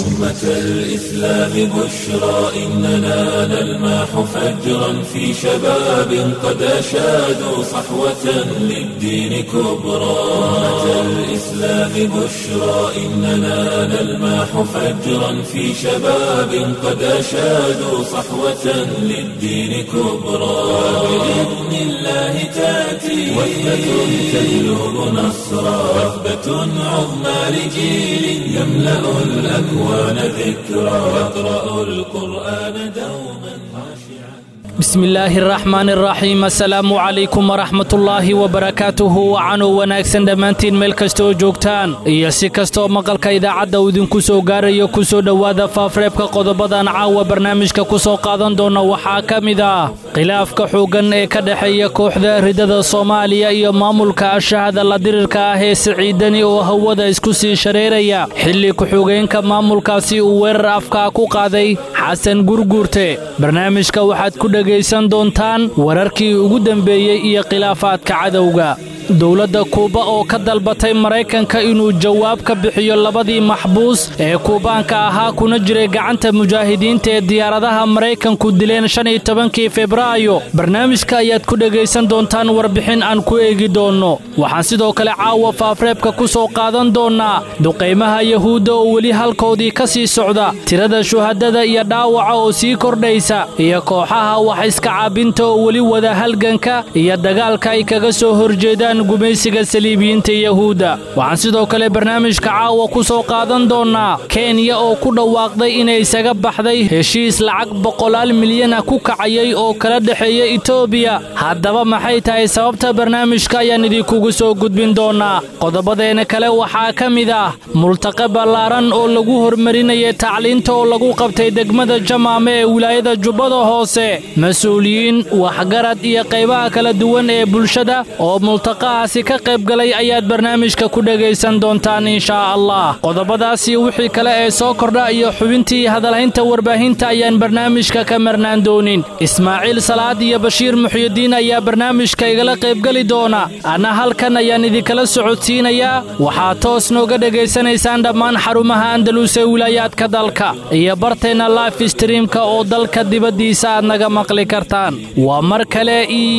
أمة الإسلام بشرى إننا نلمح فجرا في شباب قد أشادوا صحوة للدين كبرى أمة الإسلام بشرى إننا نلمح فجرا في شباب قد أشادوا صحوة للدين كبرى بإذن الله تأتي وثبة تجلب نصرا وثبة عظمى لجيل يملأ الأكوان ذكرا يقرأ القرآن دوما خاشعا bismi illaahi araxmaan araxiim assalaamu calaykum waraxmatullaahi wabarakaatuhu wacanuu wanaagsan dhammaantiin meel kasta oo joogtaan iyo si kastaoo maqalka idaacadda uu idinku soo gaarayo ku soo dhowaada faafreebka qodobadan caawa barnaamijka ku soo qaadan doona waxaa ka mid ah khilaafka xooggan ee ka dhexeeya kooxda ridada soomaaliya iyo maamulka ashahada la dirirka ah ee siciidani oo hawada isku sii shareeraya xilli ku-xigeenka maamulkaasi uu weerar afkaa ku qaaday xasan gurguurte barnaamijka waxaad ku dhegaysan doontaan wararkii ugu dembeeyey iyo khilaafaadka cadowga dowladda kuuba oo ka dalbatay maraykanka inuu jawaab ka bixiyo labadii maxbuus ee kuubaanka ahaa kuna jiray gacanta mujaahidiinta ee diyaaradaha maraykanku dileen shan iyo tobankii febraayo barnaamijka ayaad ku dhegaysan doontaan warbixin aan ku eegi doonno waxaan sidoo kale caawa faafreebka ku soo qaadan doonnaa duqaymaha yahuudda oo weli halkoodii ka sii socda tirada shuhadada iyo dhaawaca oo sii kordhaysa iyo kooxaha wax iska caabinta oo weli wada halganka iyo dagaalka ay kaga soo horjeedaan gumaysiga saliibiyiinta yahuudda waxaan sidoo kale barnaamijka caawa ku soo qaadan doonnaa kenya oo ku dhawaaqday inay isaga baxday heshiis lacag boqolaal milyan ah ku kacayay oo kala dhexeeya etoobiya haddaba maxay tahay sababta barnaamijka ayaan idinkugu soo gudbin doonnaa qodobadeena kale waxaa ka mid ah multaqe ballaaran oo lagu hormarinayay tacliinta oo lagu qabtay degmada jamaame ee wilaayada jubbada hoose mas-uuliyiin waxgarad iyo qaybaha kala duwan ee bulshada oo multaqahaasi ka qayb galay ayaad barnaamijka ku dhegaysan doontaan inshaa allah qodobadaasi wixii kale ee soo kordha iyo xubintii hadalhaynta warbaahinta ayaan barnaamijka ka marnaan doonin ismaaciil salaad iyo bashiir muxyidiin ayaa barnaamijka igala qaybgeli doona anna halkan ayaan idinkala socodsiinayaa waxaad toos nooga dhegaysanaysaan dhammaan xarumaha andalus ee wilaayaadka dalka iyo barteenna life streamka oo dalka dibaddiisa aad naga maqli kartaan waa mar kale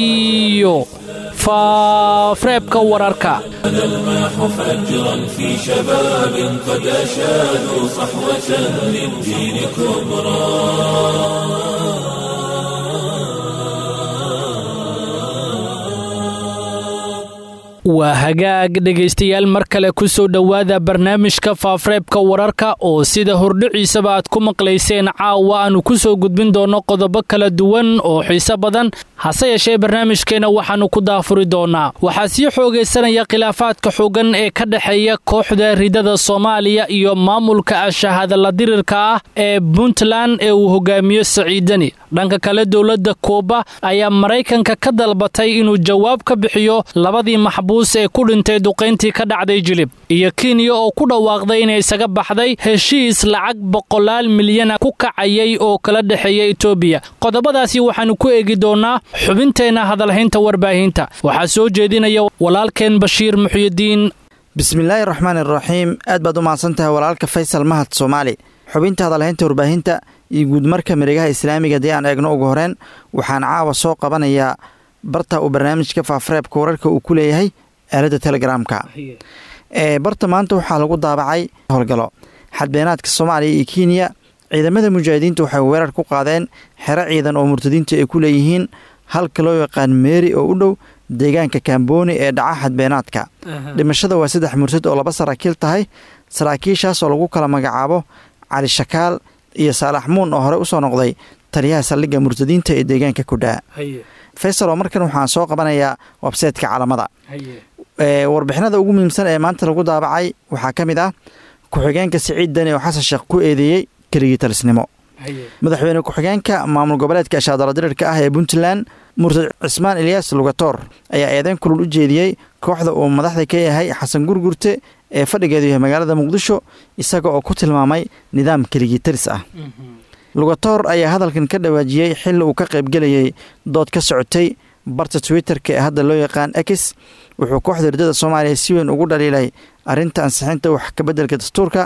iyo faafreebka wararka نلمح فجرا في شباب قد أشادوا صحوة للدين كبرى waa hagaag dhegaystayaal mar kale ku soo dhowaada barnaamijka faafreebka wararka oo sida hordhiciisaba aad ku maqlayseen caawa aanu ku soo gudbin doonno qodobo kala duwan oo xiise badan hase yeeshee barnaamijkeenna waxaannu ku daafuri doonnaa waxaa sii xoogaysanaya khilaafaadka xooggan ee ka dhexeeya kooxda ridada soomaaliya iyo maamulka ashahadala dirirka ah ee puntland ee uu hogaamiyo saciidani dhanka kale dowladda kuuba ayaa maraykanka ka dalbatay inuu jawaab ka bixiyo labadii maxbuus ee ku dhintay duqayntii ka dhacday jilib iyo kenya oo ku dhawaaqday inay isaga baxday heshiis lacag boqolaal milyana ku kacayay oo kala dhexeeya etoobiya qodobadaasi waxaannu ku eegi doonnaa xubinteenna hadalhaynta warbaahinta waxaa soo jeedinaya walaalkeen bashiir muxyidiin bismillaahi raxmaan iraxiim aad baad u mahadsan tahay walaalka faysal mahad soomaali xubinta hadalhaynta warbaahinta iyo guudmarka miregaha islaamiga haddii aan eegno ugu horeen waxaan caawa soo qabanayaa barta uu barnaamijka faafreebka wararka uu ku leeyahay aaladda telegramka barta maanta waxaa lagu daabacay howlgalo xadbeenaadka soomaaliya iyo kenya ciidamada mujaahidiinta waxay weerar ku qaadeen xero ciidan oo murtadiinta ay ku leeyihiin halka loo yaqaan meeri oo u dhow deegaanka kambooni ee dhaca xadbeenaadka dhimashada waa saddex murtad oo laba saraakiil tahay saraakiishaas oo lagu kala magacaabo cali shakaal iyo saalax muun oo hore usoo noqday taliyaha saldhigga murtadiinta ee deegaanka kudhaa faysal oo markan waxaan soo qabanayaa websaytka calamada warbixinada ugu muhiimsan ee maanta lagu daabacay waxaa ka mid ah ku-xigeenka siciid dani oo xasan sheekh ku eedeeyey keligii talisnimo madaxweyne ku-xigeenka maamul goboleedka ashaadaladirirka ah ee puntland murtad cismaan eliyas lugatoor ayaa eedeyn kulul u jeediyey kooxda uu madaxda ka yahay xasan gurgurte ee fadhigeedu yahay magaalada muqdisho isaga oo ku tilmaamay nidaam keligii talis ah lugatoor ayaa hadalkan ka dhawaajiyey xilli uu ka qaybgelayay dood ka socotay barta twitter-ka ee hadda loo yaqaan ex wuxuu kooxda ridada soomaaliya si weyn ugu dhaliilay arrinta ansixinta wax kabeddelka dastuurka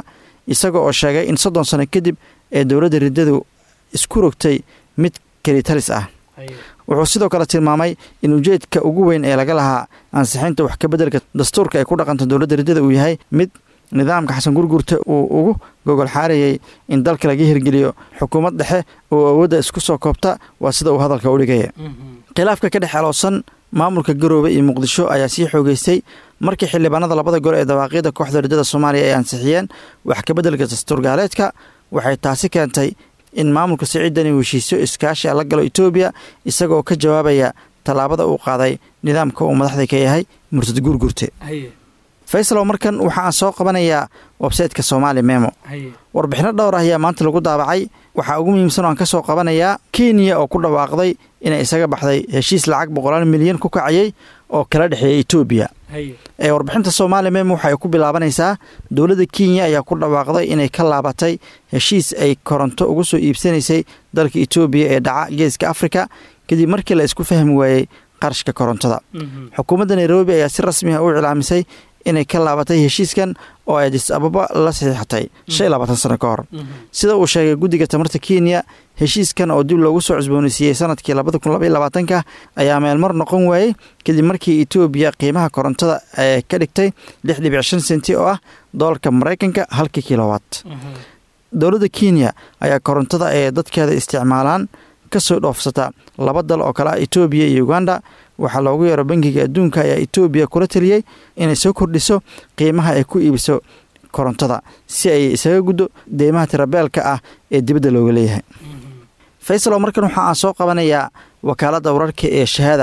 isaga oo sheegay in soddon sano kadib ee dowladda riddadu isku rogtay mid kelitalis ah wuxuu sidoo kale tilmaamay in ujeedka ugu weyn ee laga lahaa ansixinta wax ka beddelka dastuurka ay ku dhaqanta dowladda riddada uu yahay mid nidaamka xasan gurgurta uu ugu gogol xaarayay in dalka laga hirgeliyo xukuumad dhexe oo awoodda isku soo koobta waa sida uu hadalka u dhigaya khilaafka ka dhex aloosan maamulka garoobe iyo muqdisho ayaa sii xoogeystay markii xildhibaanada labada gol ee dawaaqyada kooxda riddada soomaaliya ay ansixiyeen wax ka beddelka dastuur gaaleedka waxay taasi keentay in maamulka siciidani uu heshiisyo iskaashi la galo etoobiya isagaoo ka jawaabaya tallaabada uu qaaday nidaamka uu madaxda ka yahay murtad gurgurte faysalow markan waxaan soo qabanayaa websayteka soomaali memo warbixino dhowr ah ayaa maanta lagu daabacay waxaa ugu muhiimsan oo aan ka soo qabanayaa kenya oo ku dhawaaqday inay isaga baxday heshiis lacag boqolaal milyan ku kacayay oo kala dhexeeya etoobiya ee warbixinta soomaali memo waxay ku bilaabanaysaa dowladda kenya ayaa ku dhawaaqday inay ka laabatay heshiis ay koronto ugu soo iibsanaysay dalka etoobiya ee dhaca geeska afrika kadib markii la isku fahmi waayey qarashka korontada xukuumadda nairobi ayaa si rasmi ah u iclaamisay inay ka laabatay heshiiskan oo ay adis ababa la saxiixatay shan iyo labaatan sano ka hor sida uu sheegay guddiga tamarta kenya heshiiskan oo dib loogu soo cusboonaysiiyey sanadkii labada kun labaiyo labaatanka ayaa meelmar noqon waayey kadib markii etoobiya qiimaha korontada ee ka dhigtay lix dhibic shan senti oo ah doolarka maraykanka halkii kilowatt dowladda kenya ayaa korontada ee dadkeeda isticmaalaan ka soo dhoofsata laba dal oo kale ah etoobiya iyo uganda waxaa loogu yeero bangiga adduunka ayaa etoobiya kula taliyey inay soo kordhiso qiimaha ay ku iibiso korontada si ay isaga guddo deymaha tirabeelka ah ee dibadda looga leeyahay faysalow markan waxa aan soo qabanayaa wakaaladda wararka ee shahaada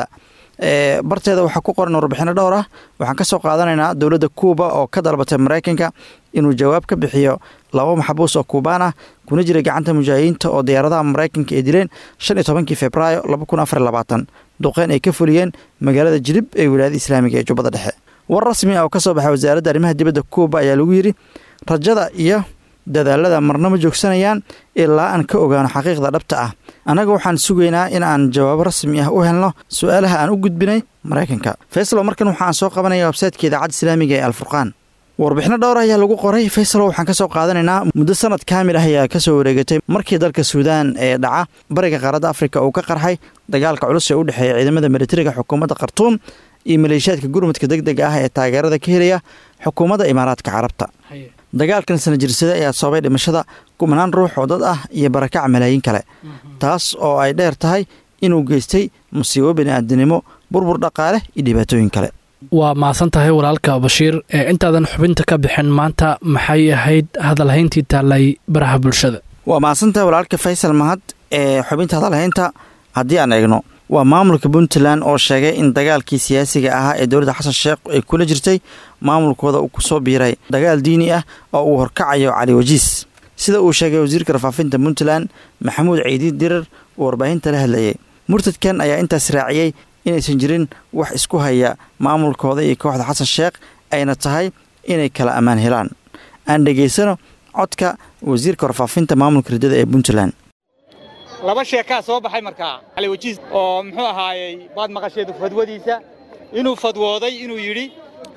ee barteeda waxaa ku qoran warbixino dhowr ah waxaan ka soo qaadanaynaa dowladda kuuba oo ka dalbatay maraykanka inuu jawaab ka bixiyo laba maxbuus oo kuubaan ah kuna jira gacanta mujaahidiinta oo diyaaradaha maraykanka ay dileen shan iyo tobankii februaayo laba kun afar labaatan duqeyn ay ka fuliyeen magaalada jilib ee wilaayada islaamiga ee jubbada dhexe war rasmi ah oo ka soo baxay wasaaradda arrimaha dibadda kuuba ayaa lagu yidhi rajada iyo dadaalada marna ma joogsanayaan ilaa aan ka ogaano xaqiiqda dhabta ah annaga waxaan sugaynaa in aan jawaabo rasmi ah u helno su-aalaha aan u gudbinay maraykanka faysalow markan waxaan soo qabanaya websaytka idaacadda islaamiga ee alfurqaan warbixino dhowr ayaa lagu qoray faysalow waxaan ka soo qaadanaynaa muddo sanad kaamil ah ayaa ka soo wareegatay markii dalka suudaan ee dhaca bariga qaaradda afrika uu ka qarxay dagaalka culus ee u dhexeeya ciidamada militariga xukuumadda khartuum iyo maleeshiyaadka gurmudka deg dega ah ee taageerada ka helaya xukuumadda imaaraadka carabta dagaalkan sana jirsada ayaa sababay dhimashada kumanaan ruux oo dad ah iyo barakac malaayiin kale taas oo ay dheer tahay inuu geystay musiibo bini'aadanimo burbur dhaqaale iyo dhibaatooyin kale waa mahadsan tahay walaalka bashiir ee intaadan xubinta ka bixin maanta maxay ahayd hadalhayntii taallay baraha bulshada waa mahadsantahay walaalka faysal mahad ee xubinta hadalhaynta haddii aan eegno waa maamulka puntland oo sheegay in dagaalkii siyaasiga ahaa ee dowladda xasan sheekh ay kula jirtay maamulkooda uu kusoo biiray dagaal diini ah oo uu horkacayo cali wajiis sida uu sheegay wasiirka rafaafinta puntland maxamuud ciidiid dirar uu warbaahinta la hadlayay murtadkan ayaa intaas raaciyey inaysan jirin wax isku haya maamulkooda iyo kooxda xasan sheekh ayna tahay inay kala ammaan helaan aan dhegaysano codka wasiirka warfaafinta maamulka riddada ee puntland laba sheekaa soo baxay markaa cali wajiis oo muxuu ahaayey baad maqasheedu fadwadiisa inuu fadwooday inuu yidhi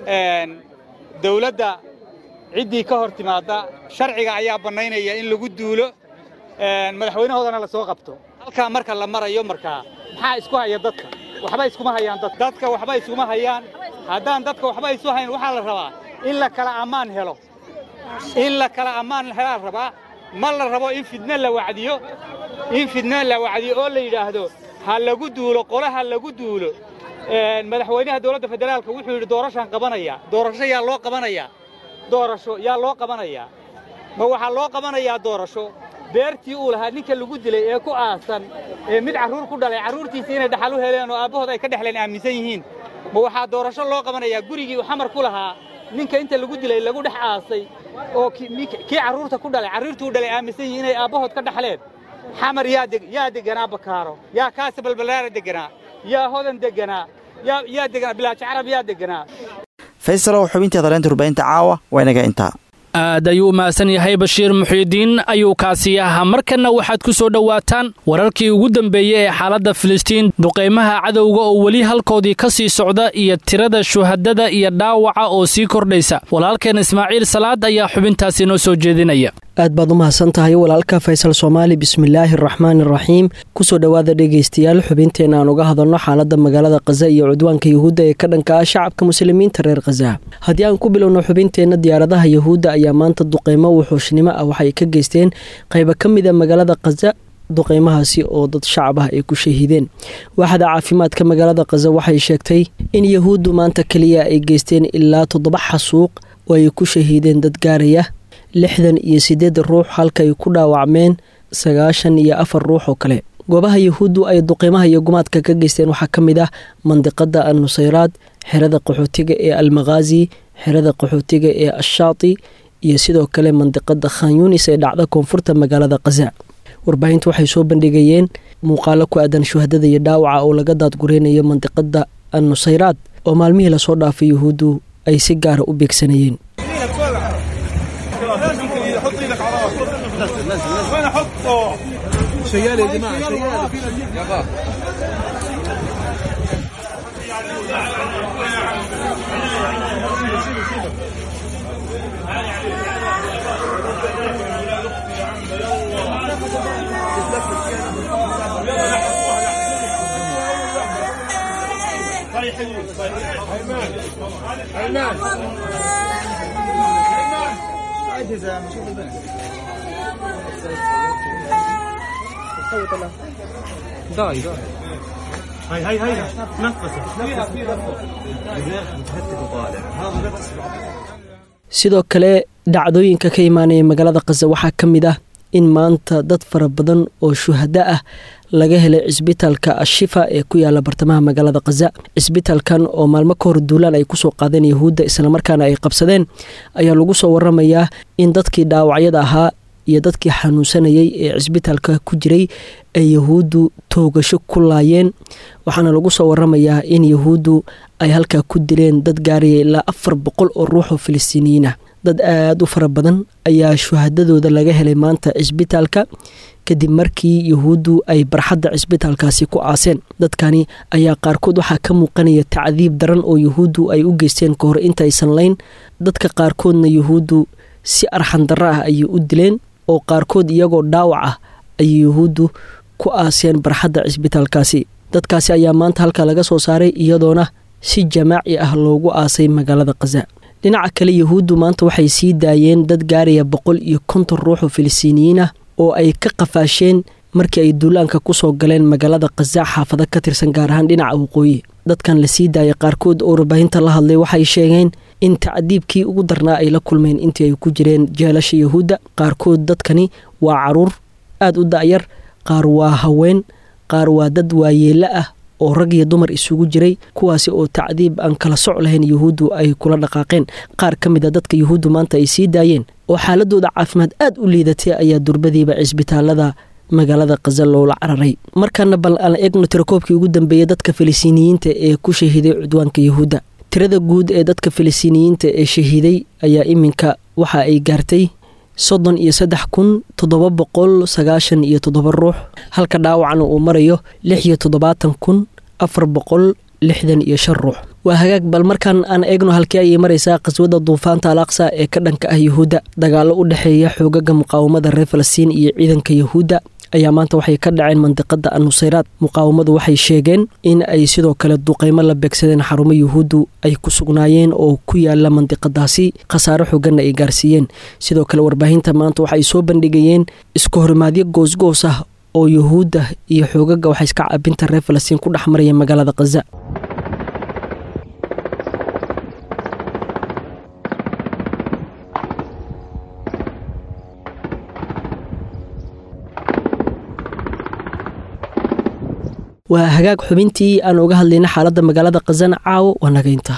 dawladda ciddii ka hor timaadda sharciga ayaa bannaynaya in lagu duulo madaxweynahoodana la soo qabto halkaa marka la marayo markaa maxaa isku haya dadka waxba iskuma hayaan dad dadka waxba iskuma hayaan haddaan dadka waxba isu hayn waxaa la rabaa in la kala ammaan helo in la kala ammaan helaa rabaa ma la rabo in fidno la wacdiyo in fidno la wacdiyo oo la yidhaahdo ha lagu duulo qole ha lagu duulo madaxweynaha dowladda federaalka wuxuu yidhi doorashaan qabanaya doorasho yaa loo qabanayaa doorasho yaa loo qabanayaa ma waxaa loo qabanayaa doorasho beertii uu lahaa ninka lagu dilay ee ku aasan ee mid carruur ku dhalay carruurtiisii inay dhaxal u heleen oo aabbahood ay ka dhexleen aaminsan yihiin ma waxaa doorasho loo qabanayaa gurigii uu xamar ku lahaa ninka inta lagu dilay lagu dhex aasay oo kii carruurta ku dhalay carruurtuu dhalay aaminsan yihiin inay aabbahood ka dhaxleen xamar yaa deganaa bakaaro yaa kaasa balbalaara deganaa yaa hodan deganaa yaa deganaa bilaajo carab yaa deganaa faysalow xubintii hadaleynta warbaahinta caawa waa inaga intaa aad ayuu u mahadsan yahay bashiir muxiidiin ayuu kaasi ahaa markanna waxaad ku soo dhowaataan wararkii ugu dambeeyey ee xaaladda filistiin duqaymaha cadowga oo weli halkoodii ka sii socda iyo tirada shuhadada iyo dhaawaca oo sii kordhaysa walaalkeen ismaaciil salaad ayaa xubintaasi noo soo jeedinaya aad baad u mahadsan tahay walaalka faysal soomaali bismillaahi araxmaani araxiim kusoo dhowaada dhegaystayaal xubinteena aan uga hadalno xaaladda magaalada khaza iyo cudwaanka yahuudda ee ka dhanka ah shacabka muslimiinta reer khaza haddii aan ku bilowno xubinteenna diyaaradaha yahuudda ayaa maanta duqeymo wuxuushnimo ah waxay ka geysteen qaybo ka mida magaalada khaza duqeymahaasi oo dad shacab ah ay ku shahiideen waaxda caafimaadka magaalada khaza waxay sheegtay in yahuuddu maanta keliya ay geysteen ilaa toddoba xasuuq oo ay ku shahiideen dad gaaraya lixdan iyo siddeed ruux halka ay ku dhaawacmeen sagaashan iyo afar ruux oo kale goobaha yahuuddu ay duqeymaha iyo gumaadka ka geysteen waxaa ka mid ah mandiqada al nusayraad xerada qaxootiga ee almakhaazi xerada qaxootiga ee ashaati iyo sidoo kale mandiqada khan yunis ee dhacda koonfurta magaalada khaza warbaahintu waxay soo bandhigayeen muuqaalo ku aadan shuhadada iyo dhaawaca oo laga daadgureynayo mandiqada al nusayraad oo maalmihii lasoo dhaafay yahuuddu ay si gaara u beegsanayeen هاي هاي هاي نفسه sidoo kale dhacdooyinka ka imaanaya magaalada khaza waxaa ka mid ah in maanta dad fara badan oo shuhado ah laga helay cisbitaalka ashifa ee ku yaala bartamaha magaalada khaza cisbitaalkan oo maalmo ka hor duulaan ay kusoo qaadeen yahuudda islamarkaana ay qabsadeen ayaa lagu soo waramayaa in dadkii dhaawacyada ahaa iyo dadkii xanuunsanayay ee cisbitaalka ku jiray ay yahuuddu toogasho ku laayeen waxaana lagu soo waramayaa in yahuuddu ay halkaa ku dileen dad gaaraya ilaa afar boqol oo ruux oo filistiiniyiin ah dad aada u fara badan ayaa shuhadadooda laga helay maanta cisbitaalka kadib markii yahuuddu ay barxadda cisbitaalkaasi ku aaseen dadkani ayaa qaarkood waxaa ka muuqanaya tacdiib daran oo yahuuddu ay u geysteen ka hor intaysan layn dadka qaarkoodna yahuuddu si arxandarro ah ayay u dileen oo qaarkood iyagoo dhaawac ah ayay yahuuddu ku aaseen barxadda cisbitaalkaasi dadkaasi ayaa maanta halkaa laga soo saaray iyadoona si jamaaci ah loogu aasay magaalada khaza dhinaca kale yahuuddu maanta waxay sii daayeen dad gaaraya boqol iyo konton ruux oo filistiiniyiin ah oo ay ka qafaasheen markii ay duulaanka kusoo galeen magaalada khaza xaafado ka tirsan gaar ahaan dhinaca waqooyi dadkan la sii daayay qaarkood oo warbaahinta la hadlay waxay sheegeen in tacdiibkii ugu darnaa ay la kulmeen intii ay ku jireen jeelasha yahuudda qaarkood dadkani waa caruur aada u da'yar qaar waa haween qaar waa dad waayeelo ah oo rag iyo dumar isugu jiray kuwaasi oo tacdiib aan kala soc lahayn yahuuddu ay kula dhaqaaqeen qaar ka mid a dadka yahuuddu maanta ay sii daayeen oo xaaladooda caafimaad aad u liidatay ayaa durbadiiba cisbitaalada magaalada khaza loola cararay markaana bal aan eegno tirakoobkii ugu dambeeyey dadka filistiiniyiinta ee ku shahiiday cudwaanka yahuudda tirada guud ee dadka filistiiniyiinta ee shahiiday ayaa iminka waxa ay gaartay soddon iyo saddex kun toddoba boqol sagaashan iyo toddoba ruux halka dhaawacna uu marayo lix iyo toddobaatan kun afar boqol lixdan iyo shan ruux waa hagaag bal markaan aan eegno halkii ayay maraysaa qaswada duufaanta al aqsa ee ka dhanka ah yahuudda dagaallo u dhexeeya xoogaga muqaawamada reer falastiin iyo ciidanka yahuudda ayaa maanta waxay ka dhaceen mandiqada annusayraad muqaawamadu waxay sheegeen in ay sidoo kale duqeymo la beegsadeen xarumo yuhuuddu ay ku sugnaayeen oo ku yaala mandiqadaasi khasaaro xooganna ay gaarsiiyeen sidoo kale warbaahinta maanta waxaay soo bandhigayeen isku horimaadyo goosgoos ah oo yuhuudda iyo xoogaga waxay iska caabinta reer falastiin ku dhex maraya magaalada khaza waa hagaag xubintii aan uga hadlayna xaaladda magaalada khazana caawo waa nagaynta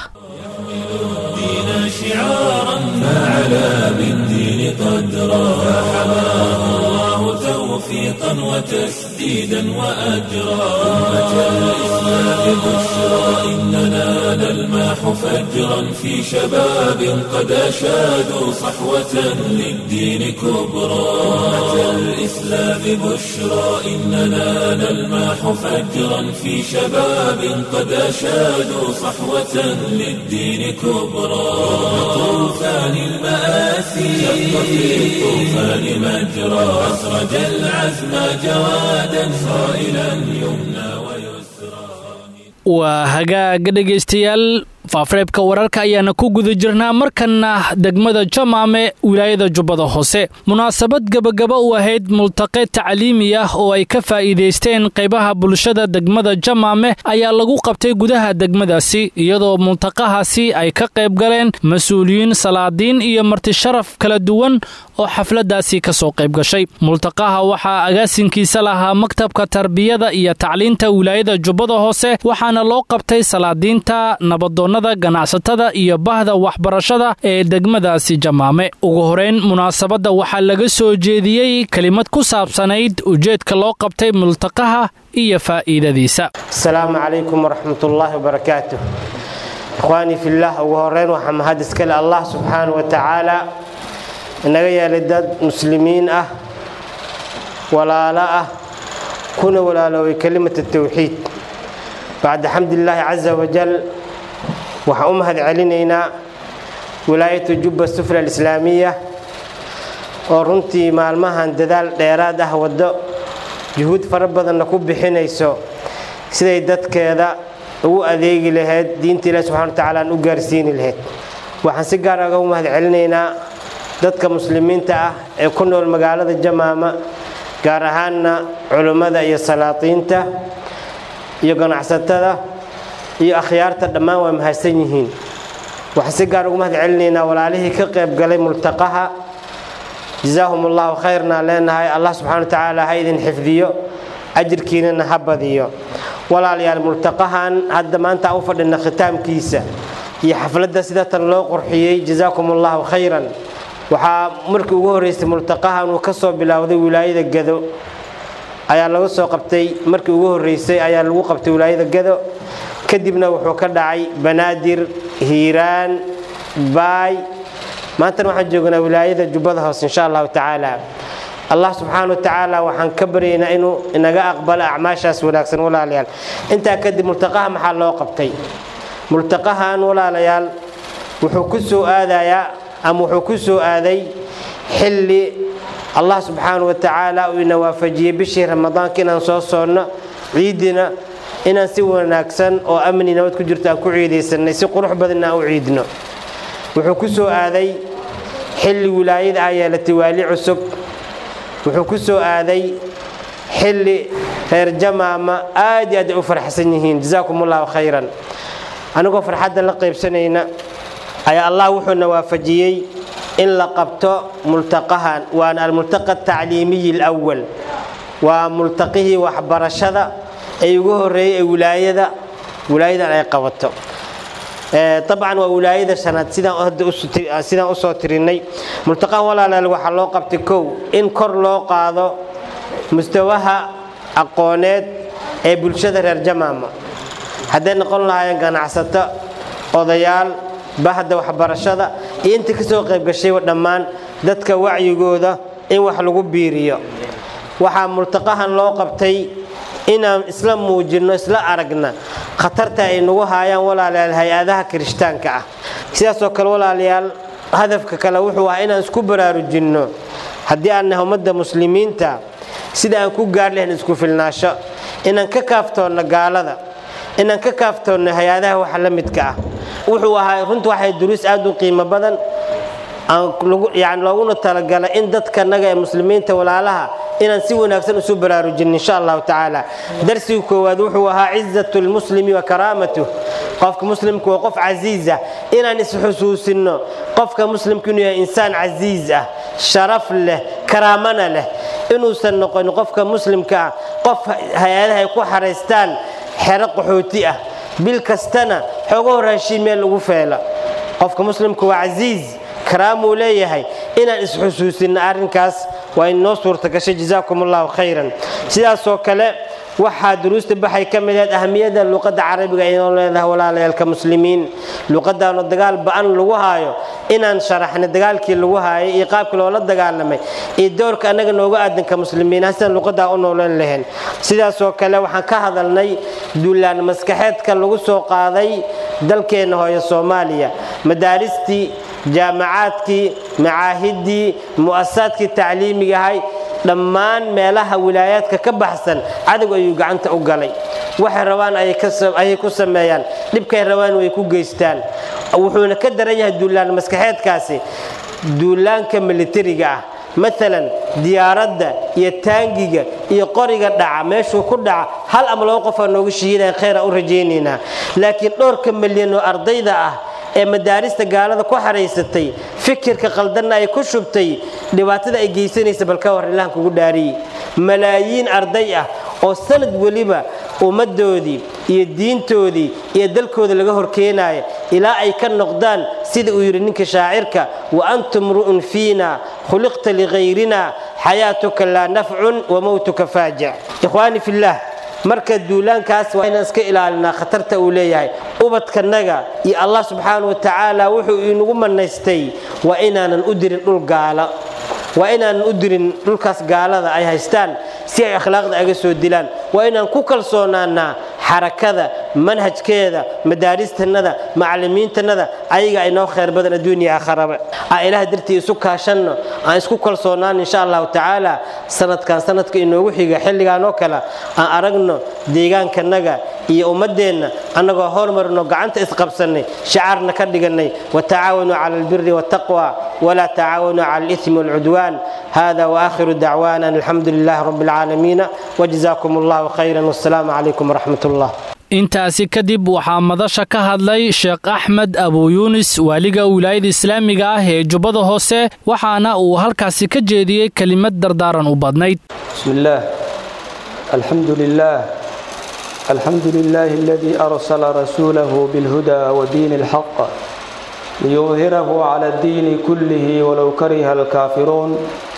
فعلى بالدين قدرا فحماه الله توفيقا توفيقا وتسديدا وأجرا أمة الإسلام بشرى إننا نلمح فجرا في شباب قد أشادوا صحوة للدين كبرى أمة الإسلام بشرى إننا نلمح فجرا في شباب قد أشادوا صحوة للدين كبرى طوفان المآسي شق في الطوفان مجرى أسرج العزم جوادا صائلا يمنى ويسرى waa hagaaga dhegaystayaal faafareebka wararka ayaana ku guda jirnaa markanna degmada jamaame wilaayada jubbada hoose munaasabad gebagaba u ahayd multaqe tacliimi ah oo ay ka faa'iidaysteen qaybaha bulshada degmada jamaame ayaa lagu qabtay gudaha degmadaasi iyadoo multaqahaasi ay ka qayb galeen mas-uuliyiin salaadiin iyo martisharaf kala duwan oo xafladaasi ka soo qayb gashay multaqaha waxaa agaasinkiisa lahaa maktabka tarbiyada iyo tacliinta wilaayada jubbada hoose waxaana loo qabtay salaadiinta nabadoonnada ganacsatada iyo bahda waxbarashada ee degmadaasi jamaame ugu horeyn munaasabadda waxaa laga soo jeediyey kelimad ku saabsanayd ujeedka loo qabtay multaqaha iyo faa'iidadiisa asalaamu calaykum waraxmatullaahi wabarakaatu ikhwaanii fillaah ugu horeyn waxaa mahad iskale allah subxaana wa tacaala inaga yeelay dad muslimiin ah walaalo ah kuna walaaloobay kelimata tawxiid bacda xamdilaahi casa wajal waxaan u mahad celinaynaa wilaayatu jubba sufla alislaamiya oo runtii maalmahan dadaal dheeraad ah waddo juhuud fara badanna ku bixinayso siday dadkeeda ugu adeegi lahayd diinta ilahi subxana wa tacala aan u gaarsiini lahayd waxaan si gaar aga u mahad celinaynaa dadka muslimiinta ah ee ku nool magaalada jamaama gaar ahaanna culummada iyo salaatiinta iyo ganacsatada iyo akhyaarta dhammaan waa mahadsan yihiin waxaan si gaar ugu mahad celinaynaa walaalihii ka qayb galay multaqaha jazaahum allahu khayrna leenahay allah subxana wa tacaala ha idin xifdiyo ajirkiinana ha badiyo walaalayaal multaqahan hadda maanta aan u fadhina khitaamkiisa iyo xafladda sida tan loo qurxiyey jazaakum allahu khayran waxaa markii ugu horreysay multaqahan uu ka soo bilowday wilaayada gado ayaa laga soo qabtay markii ugu horreysay ayaa lagu qabtay wilaayada gado kadibna wuxuu ka dhacay banaadir hiiraan baay maantana waxaan joognaa wilaayada jubbada hoose insha allahu tacaala allah subxaana wa tacaala waxaan ka baryaynaa inuu inaga aqbalo acmaashaas wanaagsan walaalayaal intaa kadib multaqaha maxaa loo qabtay multaqahan walaalayaal wuxuu ku soo aadayaa ama wuxuu ku soo aaday xilli allah subxaana wa tacaala uu ina waafajiyey bishii ramadaanka inaan soo soonno ciidina inaan si wanaagsan oo amni nabad ku jirto aan ku ciidaysanay si qurux badanna aan u ciidno wuxuu ku soo aaday xilli wilaayada ah yeelatay waali cusub wuxuu ku soo aaday xilli reer jamaama aad iyo aad ay u farxsan yihiin jazaakum allahu khayran anigoo farxadda la qaybsanayna ayaa allah wuxuuna waafajiyey in la qabto multaqahan waana almultaqa atacliimiyi alwal waa multaqihii waxbarashada ee ugu horreeyey ee wilaayada wilaayadan ay qabato dabcan waa wilaayada shanaad sidaan usoo tirinay multaqahan walaalaal waxaa loo qabtay kow in kor loo qaado mustawaha aqooneed ee bulshada reer jamaama hadday noqon lahaayeen ganacsato odayaal bahda waxbarashada iyo intii ka soo qayb gashayba dhammaan dadka wacyigooda in wax lagu biiriyo waxaa multaqahan loo qabtay inaan isla muujinno isla aragna khatarta ay nagu haayaan walaalayaal hay-adaha kirishtaanka ah sidaasoo kale walaalayaal hadafka kale wuxuu ahaa inaan isku baraarujinno haddii aan nahay ummadda muslimiinta sida aan ku gaar lahayn isku filnaasho inaan ka kaaftoonno gaalada inaan ka kaaftoonno hay-adaha waxa la midka ah wuxuu ahaa runta waxay duruus aad u qiimo badan yani looguna talagalay in dadka naga ee muslimiinta walaalaha inaan si wanaagsan isu baraarujin insha allahu tacaala darsiga koowaad wuxuu ahaa cizat lmuslimi wa karaamatuh qofka muslimka waa qof casiiz ah inaan isxusuusino qofka muslimka inuu yahay insaan casiiz ah sharaf leh karaamana leh inuusan noqon qofka muslimka ah qof hay-adaha ay ku xaraystaan xero qaxooti ah bil kastana xooga horaashiin meel ugu feela qofka muslimka waa casiiz karaamuu leeyahay inaan isxusuusinno arrinkaas waa inoo suurta gashay jazaakum allahu khayran sidaasoo kale waxaa duruusta baxay ka mid ahayd ahamiyadda luqadda carabiga inoo leedahay walaalayaalka muslimiin luqadaanoo dagaal ba-an lagu haayo inaan sharaxna dagaalkii lagu haayay iyo qaabkii loola dagaalamay iyo doorka annaga nooga aadanka muslimiin sidaan luqadaa u noolan lahayn sidaasoo kale waxaan ka hadalnay duulaan maskaxeedka lagu soo qaaday dalkeenna hooyo soomaaliya madaaristii jaamacaadkii macaahiddii mu'asasaadkii tacliimigahay dhammaan meelaha wilaayaadka ka baxsan cadow ayuu gacanta u galay waxay rabaan ayay ku sameeyaan dhibkay rabaan way ku geystaan wuxuuna ka daran yahay duulaan maskaxeedkaasi duulaanka militariga ah maalan diyaaradda iyo taangiga iyo qoriga dhaca meeshuu ku dhaca hal ama laba qofaa nooga shihiidaya khayra u rajaynaynaa laakiin dhowrka milyan oo ardayda ah ee madaarista gaalada ku xaraysatay fikirka qaldanna ay ku shubtay dhibaatada ay geysanaysa balka hor ilahan kugu dhaariyey malaayiin arday ah oo sanad weliba ummaddoodii iyo diintoodii iyo dalkooda laga horkeenaaya ilaa ay ka noqdaan sida uu yidhi ninka shaacirka wa antum ru'un fiina khuliqta ligayrina xayaatuka laa nafcun wa mowtuka faajic ikhwaani fillaah marka duulaankaas waa inaan iska ilaalinaa khatarta uu leeyahay ubadkanaga iyo allah subxaana wa tacaala wuxuu inagu manaystay waa inaanan u dirin dhul gaala waa inaanan u dirin dhulkaas gaalada ay haystaan si ay akhlaaqda aga soo dilaan waa inaan ku kalsoonaanaa xarakada manhajkeeda madaaristannada macallimiintannada ayaga ay noo khayr badan adduuniya aakharaba aan ilaah dartii isu kaashanno aan isku kalsoonaan insha allahu tacaala sanadkan sanadka inoogu xiga xilligaan oo kale aan aragno deegaankanaga iyo ummadeenna annagoo hormarno gacanta isqabsannay shacaarna ka dhigannay watacaawanuu cala albiri waataqwa walaa tacaawanuu cala alithmi walcudwaan hada waakhiru dacwaana an alxamdu lilahi rabbi alcaalamiina wajazaakum allahu khayran wassalaamu calaykum waraxmat ullah intaasi kadib waxaa madasha ka hadlay sheekh axmed abuu yuunis waaliga wilaayada islaamiga ah ee jubbada hoose waxaana uu halkaasi ka jeediyey kelimad dardaaran u badnayd بسم الله الحمد لله الحمد لله الذي أرسل رسوله بالهدى ودين الحق ليظهره على الدين كله ولو كره الكافرون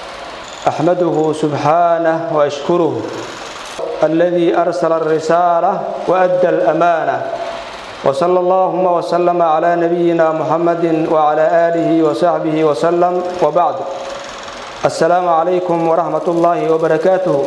أحمده سبحانه وأشكره الذي أرسل الرسالة وأدى الأمانة وصلى اللهم وسلم على نبينا محمد وعلى آله وصحبه وسلم وبعد السلام عليكم ورحمة الله وبركاته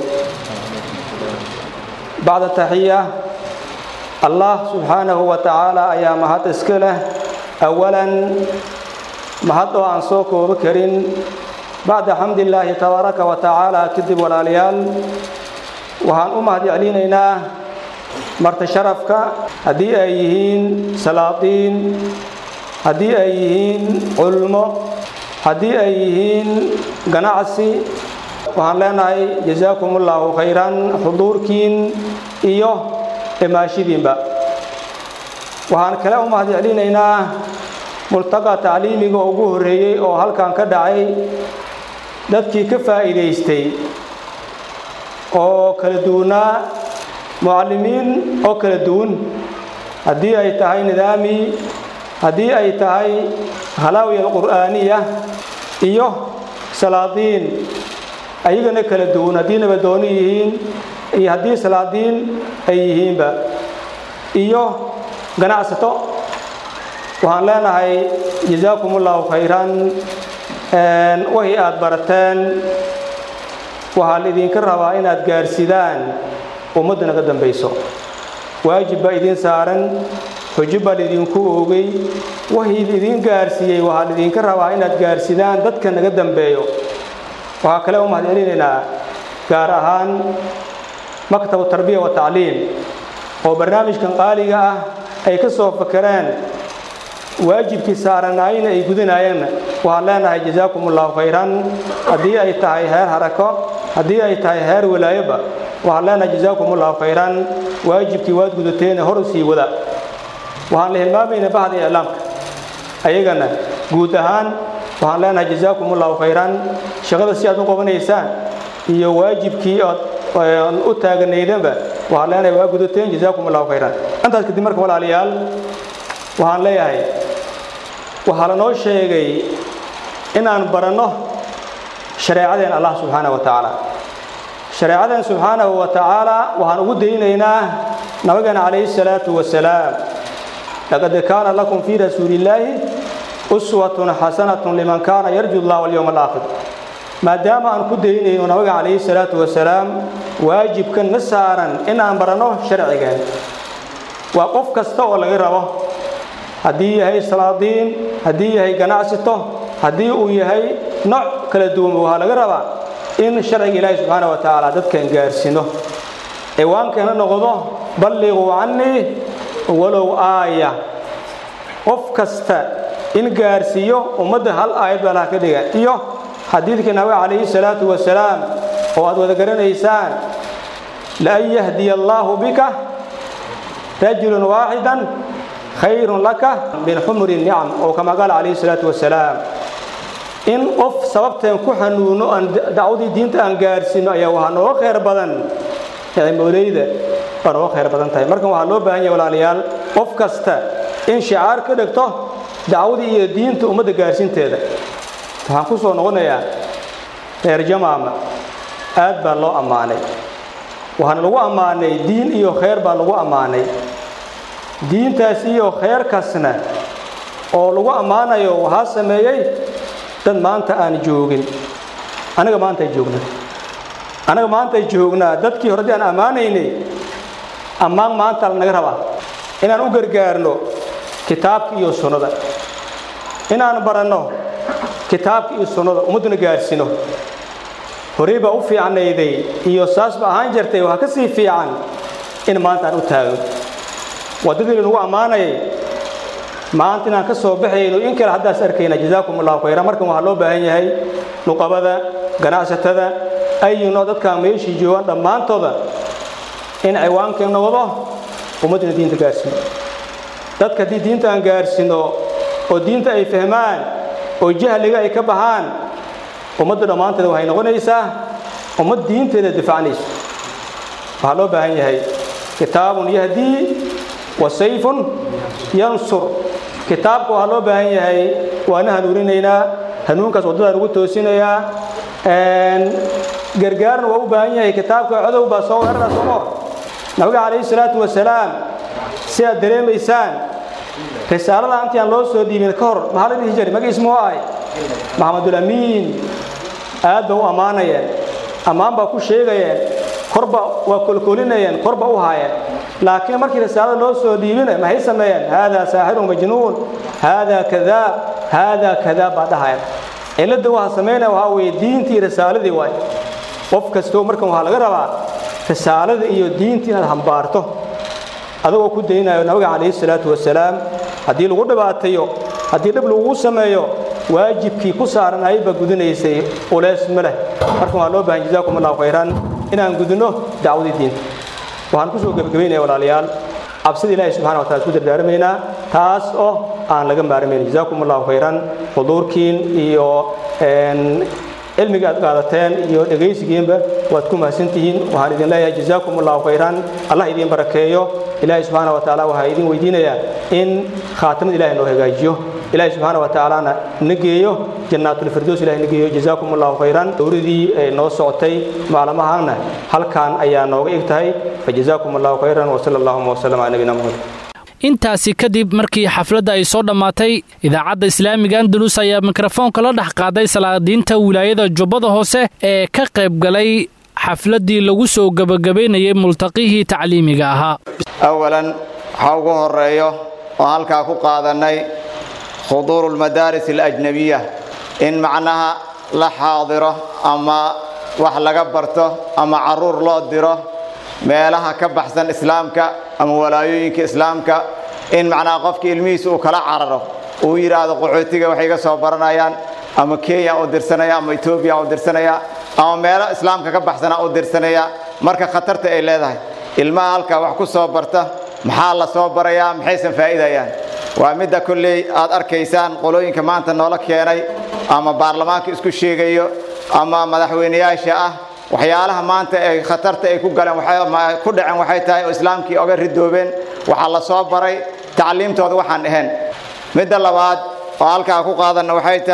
بعد التحية الله سبحانه وتعالى أيام مهد إسكله أولا مهد عن سوك وبكر بعد حمد الله تبارك وتعالى كذب والاليال وهان أمهد علينا marti sharafka haddii ay yihiin salaatiin haddii ay yihiin culmo haddii ay yihiin ganacsi waxaan leenahay jazaakum ullaahu khayran xuduurkiin iyo imaashidiinba waxaan kale u mahad celinaynaa multaqa tacliimiga ugu horreeyey oo halkan ka dhacay dadkii ka faa'iidaystay oo kala duwanaa mucallimiin oo kala duwan haddii ay tahay nidaami haddii ay tahay halaawiya alqur'aaniya iyo salaadiin ayagana kala duwan haddii nabadooni yihiin iyo haddii salaadiin ay yihiinba iyo ganacsato waxaan leenahay jazaakum ullahu khayran wixii aad barateen waxaa laidinka rabaa inaad gaarsidaan ummadda naga dambayso waajib baa idiin saaran xujo baa laidinku oogay wixii idin gaarsiiyey waxaa laidinka rabaa inaad gaarsidaan dadka naga dambeeyo waxaa kale u mahad celinaynaa gaar ahaan maktabu tarbiya wa tacliim oo barnaamijkan qaaliga ah ay ka soo fakereen waajibkii saaranaayna ay gudanaayeenna waxaan leenahay jazaakum ullahu khayran haddii ay tahay heer harako haddii ay tahay heer walaayoba waxaan leenahay jazaakum ullahu khayran waajibkii waad gudateena hor u sii wada waxaan la hilmaamaynaa bahda iclaamka ayagana guud ahaan waxaan leenahay jazaakum ullahu khayran shaqada si aad u qabanaysaan iyo waajibkii ood u taaganaydanba waxaan leenahay waa gudateen jazaakum ullahu khayran intaas kadib marka walaalayaal waxaan leeyahay waxaa lanoo sheegay inaan baranno shareecadeen allah subxaana wa tacaala shareecadeen subxaanahu wa tacaala waxaan ugu daynaynaa nabigeena calayhi salaatu wasalaam laqad kaana lakum fii rasuulillaahi uswatun xasanatun liman kaana yarju allah walyowma alaakhir maadaama aan ku daynayno nabiga calayhi salaatu wasalaam waajibkan na saaran in aan baranno sharcigeen waa qof kasta oo laga rabo haddii yahay salaadiin haddii yahay ganacsito haddii uu yahay nooc kala duwan waxaa laga rabaa in sharciga ilaahi subxaana wa tacaala dadkan gaarsiino ciwaankeena noqdo balliquu cannii walow aaya qof kasta in gaarsiiyo ummadda hal aayad baa laha ka dhiga iyo xadiidkii nabiga calayhi salaatu wasalaam oo aad wada garanaysaan laan yahdiya allaahu bika rajulun waaxidan khayrun laka min xumuri nicam oo kama qaala calayhi salaatu wasalaam in qof sababteen ku xanuuno aan dacwadii diinta aan gaarsiino ayaa waxaa nooga khayr badan nicmoleyda waa nooga khayr badan tahay markan waxaa loo baahan yahay walaalayaal qof kasta in shicaar ka dhigto dacwadii iyo diinta ummadda gaarsiinteeda waxaan ku soo noqonayaa reer jamaama aad baa loo ammaanay waxaana lagu ammaanay diin iyo khayr baa lagu ammaanay diintaas iyo khayrkaasna oo lagu ammaanayo waxaa sameeyey dad maanta aan joogin anaga maantaay joognaa anaga maantaay joognaa dadkii hore dii aan ammaanaynay ammaan maanta lanaga rabaa inaan u gargaarno kitaabka iyo sunnada inaan baranno kitaabka iyo sunnada ummadduna gaarsiino horey baa u fiicnayday iyo saas ba ahaan jirtay waxaa ka sii fiican in maanta aan u taagno waddadii lanagu ammaanayay maanta inaan ka soo baxayno in kale haddaas arkayna jazaakum allahu khayra markan waxaa loo baahan yahay nuqabada ganacsatada ayino dadkaa meeshii joogaan dhammaantooda in ciwaankeen noqdo ummaddina diinta gaarsiino dadka haddii diinta aan gaarsiino oo diinta ay fahmaan oo jahliga ay ka baxaan ummadda dhammaanteeda waxay noqonaysaa ummad diinteeda difacnayso waxaa loo baahan yahay kitaabun yahdii wa sayfun yansur kitaabka waxaa loo baahan yahay waana hanuuninaynaa hanuunkaas waddadaan ugu toosinayaa gargaarna waa u baahan yahay kitaabka codow baa soo weerara somo nabiga calayhi salaatu wasalaam si aad dareemaysaan risaalada intii aan loo soo dhiibin ka hor maxaa la dhihi jiray magiis muxuu ahay maxamedulamiin aad ba u ammaanayeen ammaan baa ku sheegayeen korba waa kolkolinayeen korba u haayeen laakiin markii risaalada loo soo dhiibina maxay sameeyeen haadaa saaxirun majnuun haadaa kadaab haadaa kadaab baa dhahayeen cilladda waxa samaynaya waxaa weeye diintii risaaladii waay qof kastoo markan waxaa laga rabaa risaalada iyo diintii inaad hambaarto adagoo ku daynayo nabiga calayhi salaatu wasalaam haddii lagu dhibaatayo haddii dhib lagugu sameeyo waajibkii ku saaran ayba gudinaysay uleys ma leh markan waxaa loo bahan jazaakum allahu khayran inaan gudino dacwadii diinta waxaan ku soo gebagabaynaya walaalayaal cabsida ilaahi subxana wa taala isku dardaarmaynaa taas oo aan laga maarmayn jazaakum allahu khayran xuduurkiin iyo cilmiga aad qaadateen iyo dhegaysigiinba waad ku mahadsantihiin waxaan idin leeyahay jazaakum allahu khayran allah idiin barakeeyo ilaahi subxaana wa tacaala waxaa idin weydiinayaa in khaatamada ilahi noo hagaajiyo ilahi subxaana wa tacaalana na geeyo jannaatulfirdows ilahi na geeyo jazaakum allahu khayran dowladii noo socotay maalmahana halkan ayaa nooga eg tahay fajazaakum allahu khayran wasala allahuma wasalam cala nabiyina muxamed intaasi kadib markii xafladda ay soo dhammaatay idaacadda islaamiga andalus ayaa mikrofoonka la dhex qaaday salaadiinta wilaayada jubbada hoose ee ka qayb galay xafladdii lagu soo gebagabaynayay multaqihii tacliimiga ahaa awalan waxaa ugu horeeyo oo halkaa ku qaadannay khuduuru almadaaris alajnabiya in macnaha la xaadiro ama wax laga barto ama carruur loo diro meelaha ka baxsan islaamka ama walaayooyinka islaamka in macnaha qofka ilmihiisa uu kala cararo uu yidhaahdo qaxootiga waxay iga soo baranayaan ama kenya u dirsanaya ama etoobiya u dirsanaya ama meelo islaamka ka baxsana u dirsanaya marka khatarta ay leedahay ilmaha halkaa wax ku soo barta maxaa la soo barayaa maxaysan faa'iidayaan waa midda kolley aad arkaysaan qolooyinka maanta noola keenay ama baarlamaanka isku sheegayo ama madaxweyneyaasha ah waxyaalaha maanta ay khatarta ay ku galeen ku dhaceen waxay tahay oo islaamkii oga ridoobeen waxaa la soo baray tacliimtooda waxaan ahayn midda labaad oo halkaa ku qaadanna waxay tahay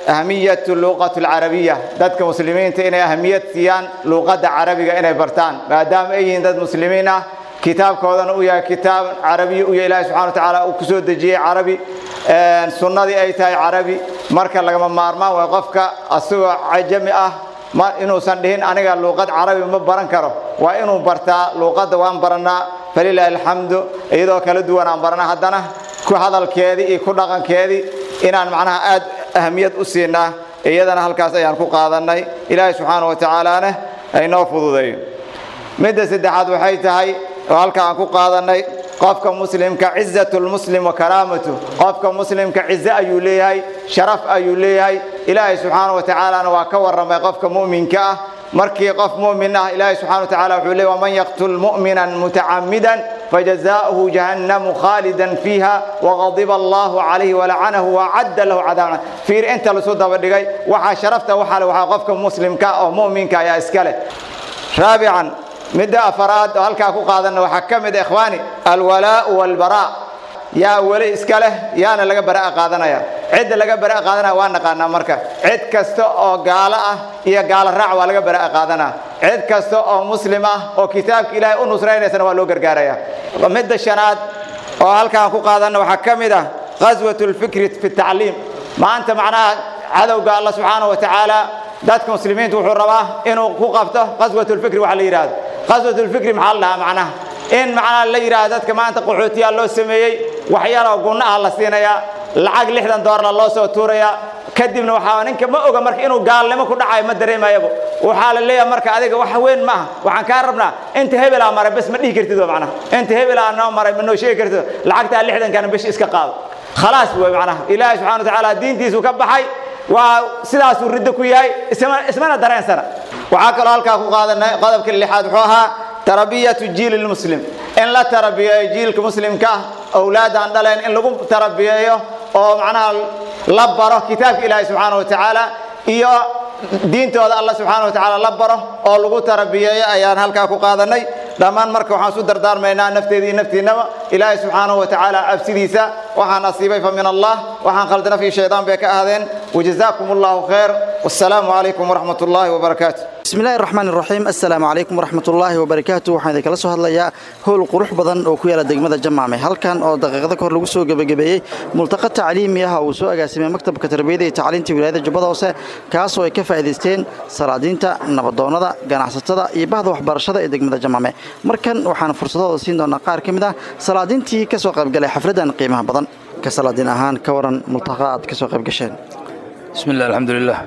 ahmiyatu luuqatu alcarabiya dadka muslimiinta inay ahmiyad siiyaan luuqadda carabiga inay bartaan maadaama ay yihiin dad muslimiin ah kitaabkoodana uu yahay kitaab carabiya u yahay ilahi subxana wa tacaala uu kusoo dejiyey carabi sunnadii ay tahay carabi marka lagama maarmaan way qofka asagoo cajami ah ma inuusan dhihin aniga luuqad carabi ma baran karo waa inuu bartaa luuqadda waan barannaa falilaahi alxamdu iyadoo kala duwan aan barana haddana ku hadalkeedii iyo ku dhaqankeedii inaan macnaha aad ahamiyad u siinaa iyadana halkaas ayaan ku qaadannay ilaahay subxaana wa tacaalaana aynoo fududeeyo midda saddexaad waxay tahay oo halka aan ku qaadannay qofka muslimka cizatulmuslim wa karaamatu qofka muslimka cize ayuu leeyahay sharaf ayuu leeyahay ilaahay subxaana wa tacaalana waa ka warramay qofka mu'minka ah markii qof mu'min ah ilaahay subxana wa tacala wuxuu leeyahy waman yaqtul mu'minan mutacammidan fajazaa'uhu jahannamu khaalidan fiiha waqadiba allahu calayhi walacanahu wacadda lahu cadaaban fiir inta lasu daba dhigay waxaa sharafta waxaa le waxaa qofka muslimka oo mu'minka ayaa iska leh raabican midda afaraad oo halkaa ku qaadanna waxaa ka mid ikhwaani alwalaa'u walbaraa yaa weli iska leh yaana laga bara'a qaadanaya cidda laga bara'a qaadanaya waa naqaanaa marka cid kasta oo gaalo ah iyo gaalo raac waa laga bara'a qaadanaa cid kasta oo muslim ah oo kitaabka ilaahay u nusraynaysana waa loo gargaaraya midda shanaad oo halkaan ku qaadanna waxaa ka mid ah ghaswat lfikri fi tacliim maanta macnaha cadowga alla subxaana wa tacaala dadka muslimiinta wuxuu rabaa inuu ku qabto qaswat lfikri waxa la yidhahdo qaswat lfikri maxaa la dhahaa macnaha in macnaha la yidhahdo dadka maanta qaxootiyaa loo sameeyey waxyaaloo gunna ah la siinayaa lacag lixdan doolarna loo soo tuurayaa kadibna waxaa ninka ma oga marka inuu gaalnimo ku dhacayo ma dareemayabo waxaa la leeyahay marka adiga wax weyn maaha waxaan kaa rabnaa inta hebelaa maray bes ma dhihi kartid macnaha inta hebelaa noo maray ma noo sheegi kartid lacagtaa lixdankana bish iska qaado khalaas wey macnaha ilaahay subxana wa tacaala diintiisu ka baxay waa sidaasuu riddo ku yahay ismana dareensana waxaa kaloo halkaa ku qaadanay qodobka lixaad wuxuu ahaa tarabiyatu jiili lmuslim in la tarabiyeeyo jiilka muslimka ah awlaadaan dhaleen in lagu tarabiyeeyo oo macnaha la baro kitaabka ilaahay subxaana wa tacaala iyo diintooda alla subxaana wa tacaala la baro oo lagu tarabiyeeyo ayaan halkaa ku qaadanay dhammaan marka waxaan isu dardaarmaynaa nafteeda iyo naftiinaba ilaahay subxaanahu wa tacaala cabsidiisa waxaan asiibay fa min allah waxaan khaldana fi shaydaan bay ka ahdeen wajazaakum allahu khayr wassalaamu calaykum waraxmat ullaahi wabarakaatu bismillahi raxmaan iraxiim assalaamu calaykum waraxmatullaahi wabarakaatu waxaan idinkala soo hadlayaa howl qurux badan oo ku yaala degmada jamaame halkan oo daqiiqada kahor lagu soo gebagabeeyey multaqa tacliimi ah uu soo agaasimay maktabka tarbiyada iyo tacliinta wilaayada jubbada hoose kaasoo ay ka faa'iidaysteen salaadiinta nabadoonnada ganacsatada iyo bahda waxbarashada ee degmada jamaame markan waxaan fursadooda siin doonaa qaar ka mid ah salaadiintii ka soo qaybgalay xafladdan qiimaha badan ka salaadiin ahaan ka waran multaqa aad ka soo qayb gasheen bismillah alxamdulilah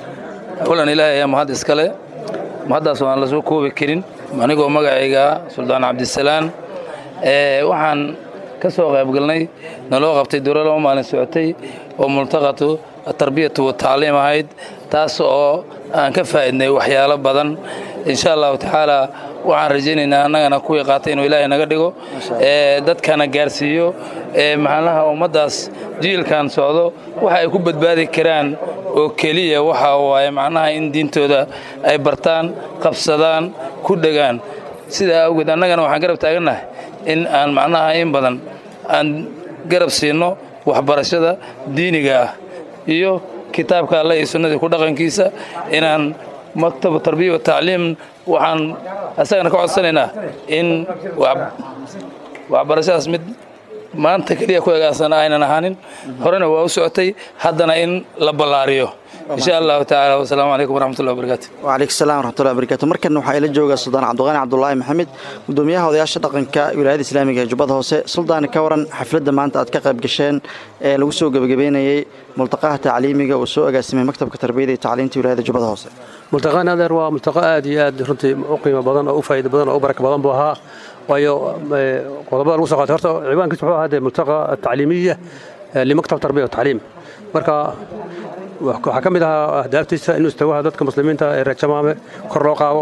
awalan ilaahay ayaa mahad iskale mahaddaas aan la soo koobi karin anigoo magacayga suldaan cabdisalaan waxaan ka soo qaybgalnay naloo qabtay dowla laba maalin socotay oo multaqatu atarbiyatu watacliim ahayd taas oo aan ka faa'idnay waxyaalo badan insha allahu tacaala waxaan rajaynaynaa annagana kuwii qaatay inuu ilaahay naga dhigo dadkana gaarsiiyo maxaalaha ummaddaas jiilkan socdo waxa ay ku badbaadi karaan oo keliya waxa waaye macnaha in diintooda ay bartaan qabsadaan ku dhegaan sidaa awgeed annagana waxaan garab taagannahay in aan macnaha in badan aan garab siinno waxbarashada diiniga ah iyo kitaabka alle iyo sunnadii ku dhaqankiisa inaan maktabu tarbiya wa tacliim waxaan asagana ka codsanaynaa in waxbarashadaas mid maanta keliya ku egaasana aynan ahaanin horena waa u socotay haddana in la ballaariyo insha allahu tacaala wasalaamu calaykum waraxmatullahi wabarakaatu wcalaykum salam waraxmatullahi wabarakatu markan waxaa ila jooga suldaan cabdiqaani cabdulaahi maxamed gudoomiyaha odayaasha dhaqanka wilaayada islaamiga ee jubbada hoose suldaani ka waran xafladda maanta aad ka qayb gasheen ee lagu soo gebagabeynayey multaqaha tacliimiga uu soo agaasimay maktabka tarbiyada iyo tacliinta wilaayada jubbada hoose multaqaan adeer waa multaqo aad iyo aad runtii u qiimo badan oo u faa'iido badan oo u baraka badan buu ahaa waayo qodobada lagu soo qaatay horta ciwaankiis wuxuu ahaa dee multaqa atacliimiya limaktab tarbiya watacliim marka waxaa ka mid ahaa ahdaaftiisa inuu istawaha dadka muslimiinta ee reer jamaame kor loo qaado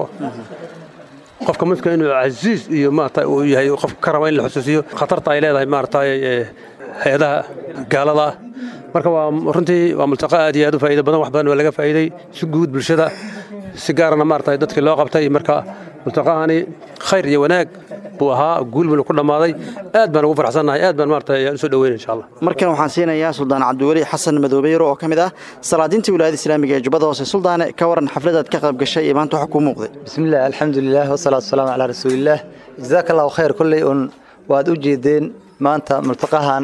qofka muslimka inuu casiis iyo maarata uu yahay qof ka raba in la xusuusiyo khatarta ay leedahay maarata hay-adaha gaalada marka waa runtii waa multaqa aad iyo aad u faa'iido badan wax badan waa laga faa'iiday si guud bulshada si gaarana maarata dadkii loo qabtay marka multaqahani khayr iyo wanaag buu ahaa guul buu ku dhammaaday aad baan ugu farxsannahay aad baan maarata ayaan usoo dhaweynay insha allah markan waxaan siinayaa suldaan cabdiweli xasan madoobeyro oo ka mid ah salaadiintii wilaayada islaamiga ee jubbada hoose suldaane ka waran xafladaad ka qayb gashay iyo maanta waxa kuu muuqday bismillaah alxamdulilah wasalaatu wasalaamu calaa rasuulillaah jazaaka allahu khayr kolley un waad u jeedeen maanta multaqahan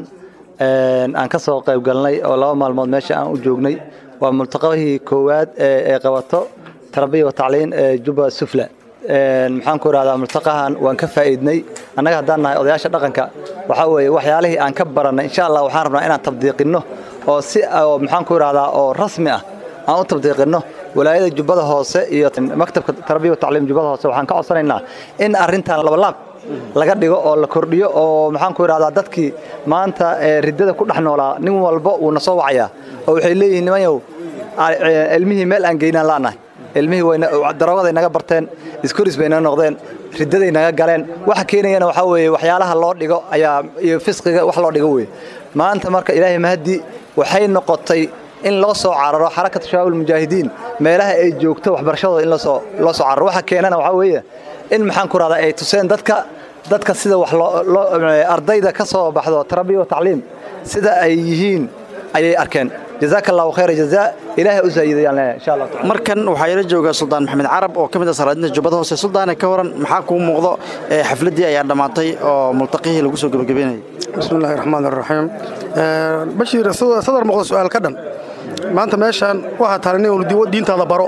aan ka soo qayb galnay oo laba maalmood meesha aan u joognay waa multaqahii koowaad ee qabato tarbiya wa tacliin ee jubba sufla maxaan ku idhahdaa multaqahan waan ka faa'iidnay annaga haddaan nahay odayaasha dhaqanka waxaa weeye waxyaalihii aan ka barannay insha allah waxaan rabnaa inaan tabdiiqinno oo si maxaan ku idhahdaa oo rasmi ah aan u tabdiiqinno walaayada jubbada hoose iyo maktabka tarbiya wa tacliim jubbada hoose waxaan ka codsanaynaa in arrintan labalaab laga dhigo oo la kordhiyo oo maxaan ku idhahdaa dadkii maanta riddada ku dhex noolaa nin walba wuu na soo wacayaa oo waxay leeyihiin nimanyow ilmihii meel aan geynaan la'nahay ilmihii daroogaday naga barteen iskoris bay naga noqdeen riddaday naga galeen waxa keenayana waxaa weeye waxyaalaha loo dhigo ayaa iyo fisqiga wax loo dhigo weye maanta marka ilaahay mahadi waxay noqotay in loo soo cararo xarakatu shabaab mujaahidiin meelaha ay joogto waxbarashadooda in loo soo cararo waxa keenana waxaa weeye in maxaan ku rahdaa ay tuseen dadka dadka sida wax ardayda ka soo baxdo tarbiya wa tacliim sida ay yihiin ayay arkeen jazaaka allahu khayra jazaa ilaahay u saayidayaan leenahay insha allah markan waxaa ila jooga suldaan maxamed carab oo ka mid ah salaadiinta jubbada hoose suldaane ka waran maxaa kuu muuqdo xafladdii ayaa dhammaatay oo multaqihii lagu soo gebagabeynayay bismillahi raxmaan raxiim bashiir sadar muuqda su'aal ka dhan maanta meeshaan waxaa taala nin diintaada baro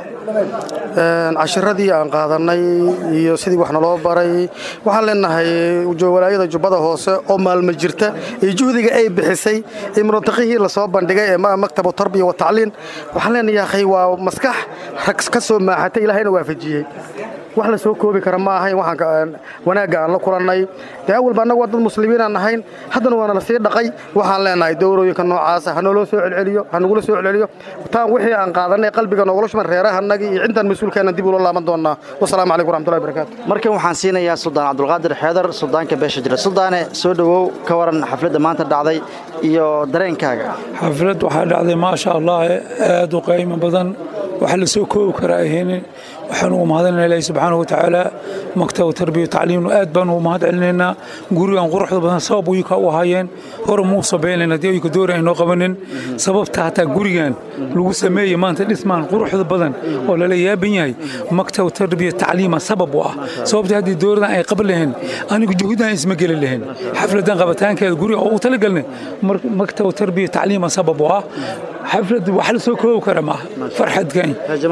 cashiradii aan qaadannay iyo sidii wax naloo baray waxaan leenahay walaayada jubbada hoose oo maalmo jirta iyo juhdiga ay bixisay iyo multaqihii lasoo bandhigay ee maktabu tarbiya wa tacliin waxaan leenahay akhay waa maskax rag ka soo maaxatay ilaahayna waafajiyey wax la soo koobi kara ma ahayn waxaan wanaagga aan la kulannay dee awalba annagu waa dad muslimiin aan ahayn haddana waana la sii dhaqay waxaan leenahay dowrooyinka noocaasa ha nooloo soo celceliyo ha nagula soo celceliyo taan wixii aan qaadanay qalbiga noogula shuman reerahanagii iyo cintaan mas-uulkeenna dib ula laaban doonaa wasalaamu calaykum waraxmatullahi barakaatu markan waxaan siinayaa suldaan cabdulqaadir xeedar suldaanka beesha jira suldaane soo dhowow ka waran xafladda maanta dhacday iyo dareenkaaga xaflad waxaa dhacday maasha allah aad u qiimo badan wax la soo koobi karaa ahaynin waxaan ugu mahadinayna ilaahi subxaanahu wa tacaala maktab tarbiya tacliimnu aad baan ugu mahad celinaynaa gurigan quruxda badan sabab uyuka u ahaayeen hore muu sabeynayna dee uyuka doori aynoo qabanin sababta hataa gurigan lagu sameeyey maanta dhismaan quruxda badan oo lala yaaban yahay maktab tarbiya tacliima sabab u ah sababta haddii dooridan ay qaban lahayn anigu juhudan isma geli lahayn xafladan qabitaankeeda guriga oo u talagalnay maktab tarbiya tacliima sabab u ah xaflad wax la soo koobi kara maaha farxadkan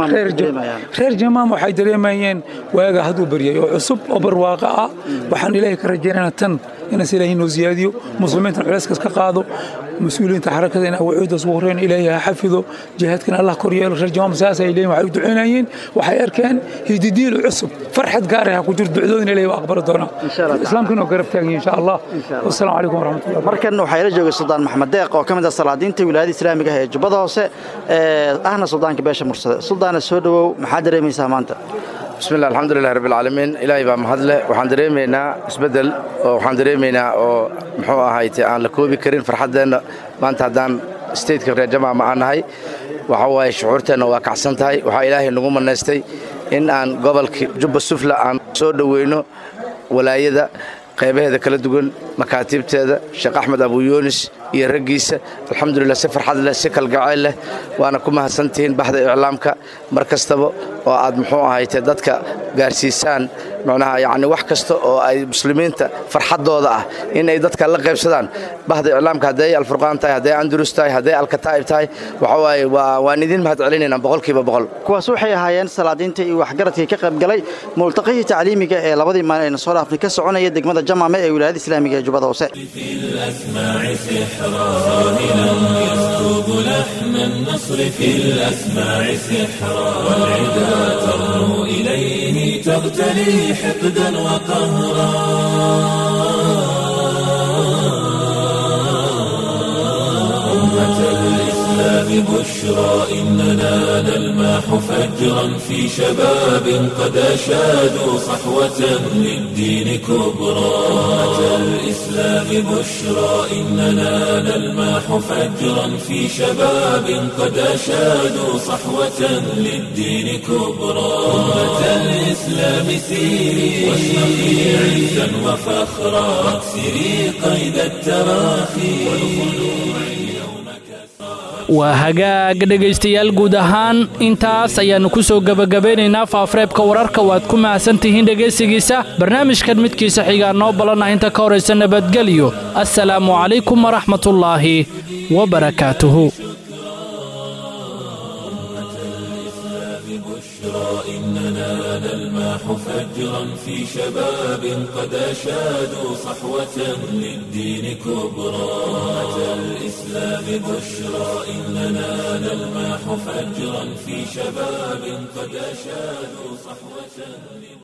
reer jamaam waxay dareemayeen waaga hadduu baryay oo cusub oo barwaaqo ah waxaan ilaahay ka rajaynana tan inaas ilaahay noo siyaadiyo muslimiintan culayskaas ka qaado mas-uuliyiinta xarakada in awcuudaas ugu horreyn ilaahay ha xafido jihaadkana allah kor yeelo reer jamaam saas ay leeyihin waxay u ducaynayeen waxay arkeen hididiil cusub farxad gaara ha ku jiro ducdoodin ilaahay waa aqbali doonaa islaamkana oo garab taagan insha allah wasalaamu calaykum waraxmatullahi markan waxaa ila jooga suldaan maxamed deeq oo ka mid ah salaadiinta wilaayada islaamiga ah ee jubbada hoose ahna suldaanka beesha mursade suldaana soo dhowow maxaa dareemaysaa maanta bismillah alxamdulilah rabbilcaalamiin ilaahay baa mahadleh waxaan dareemaynaa isbeddel oo waxaan dareemaynaa oo muxuu ahayte aan la koobi karin farxaddeenna maanta haddaan stateka reer jamaama aan nahay waxa waaye shucuurteenna waa kacsan tahay waxaa ilaahay nagu manaystay in aan gobolka jubba sufla aan soo dhoweyno walaayada qaybaheeda kala duwan makaatiibteeda sheekh axmed abuyunis iyo raggiisa alxamdulilah si farxad leh si kalgacayl leh waana ku mahadsantihiin baxda iclaamka mar kastaba oo aad muxuu ahayte dadka gaarsiisaan macnaha yacni wax kasta oo ay muslimiinta farxaddooda ah in ay dadka la qaybsadaan bahda iclaamka hadday alfurqaan tahay hadday andurus tahay hadday alkataa'ib tahay waxa waaye waa waan idin mahad celinaynaa boqolkiiba boqol kuwaas waxay ahaayeen salaadiinta iyo waxgaradkii ka qaybgalay multaqihii tacliimiga ee labadii maalin ayna soo dhaafnay ka soconaya degmada jamaame ee wilaayada islaamiga ee jubbada hoose يسكب لحن النصر في الأسماع سحرا والعدا ترنو إليه تغتلي حقدا وقهرا أمة الإسلام بشرى إننا نلماح فجرا في شباب قد أشادوا صحوة للدين كبرى أمة الإسلام بشرى إننا نلماح فجرا في شباب قد أشادوا صحوة للدين كبرى أمة الإسلام الإسلام سيري واشرقي عزا وفخرا واكسري قيد التراخي والخلوع اليوم waa hagaag dhegaystayaal guud ahaan intaas ayaannu ku soo gebagabeynaynaa faafareebka wararka waad ku mahadsan tihiin dhegaysigiisa barnaamijkan midkiisa xigaa noo ballanah inta ka horaysa nabadgelyo assalaamu calaykum waraxmatullaahi wabarakaatuhu إننا نلمح فجرا في شباب قد أشادوا صحوة للدين كبرى أمة الإسلام بشرى إننا نلمح فجرا في شباب قد أشادوا صحوة